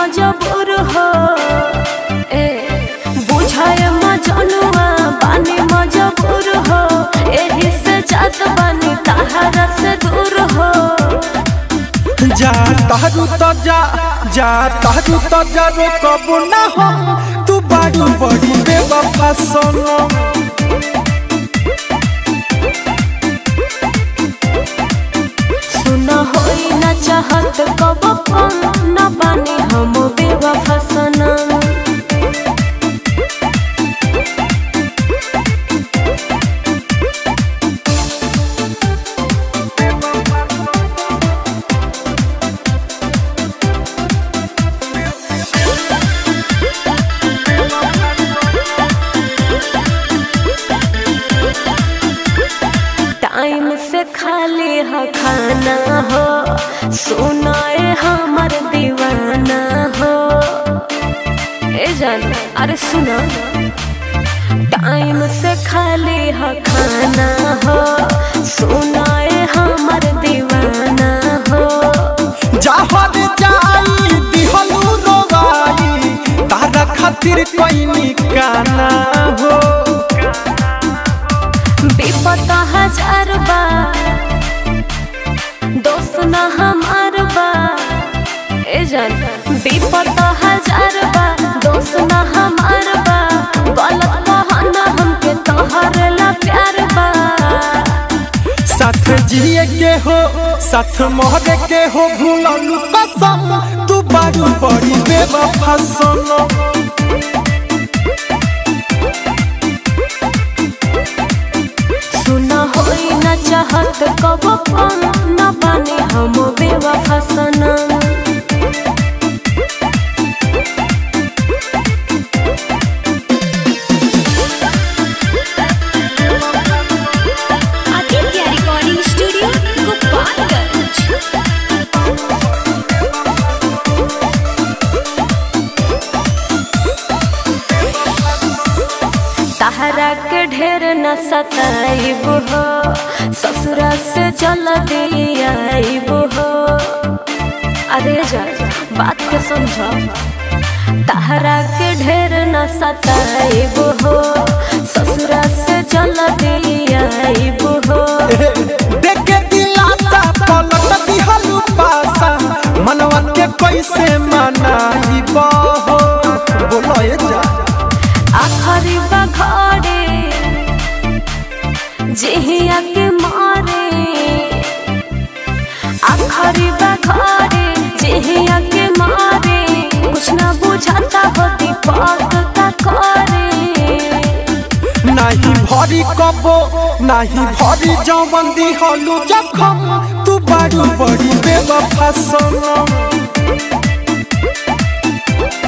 मजबूर हो ए बुझाए मजनुआ बानी मजबूर हो एही से जात बानी तहरा से दूर हो जा तारू तो जा जा तारू तो जा रो कबू ना हो तू बारू बड़ी बेवफा सोनो सुना होई ना चाहत कब कम न बानी हम बेवफा सनम टाइम से खाली है खाना हो सुनाए हमर दीवाना हो ए जान अरे सुना टाइम से खाली है खाना हो सुनाए हमर दीवाना हो जाहर जाई दिहलू रोवाई तारा खातिर कोई निकाना हो विपत हजार बा दोस्त न हमार बा ए जान विपत हजार बा दोस्त न हमार बा गलत कहना हमके तोहर ला प्यार बा साथ जिए के हो साथ मोहरे के हो भूललू कसम तू बारू बड़ी बेवफा सोनो सुना होई न चाहत कब कम न बानी हम बेवफा सनम आदित्य रिकॉर्डिंग स्टूडियो गोपालगंज तहरा के ढेर न सताइब हो ससुरा से चल दियाइब हो अरे जा बात के समझो तहरा के ढेर न सताइब हो ससुरा से चल दियाइब हो देखे दिलासा पलट दिहलू पासा मनवा के कैसे मनाई बहो बोलो ये जा आखरी बघाड़े जिहिया के मारे आखरी बघाड़े जिहिया के मारे कुछ ना बुझाता हो दीपक का करे नाही भरी कबो नाही भरी जवन दिहलू जखम तू बारू बड़ी बेवफा सोनो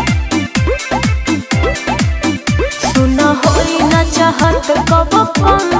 सुना होई ना चाहत कब कम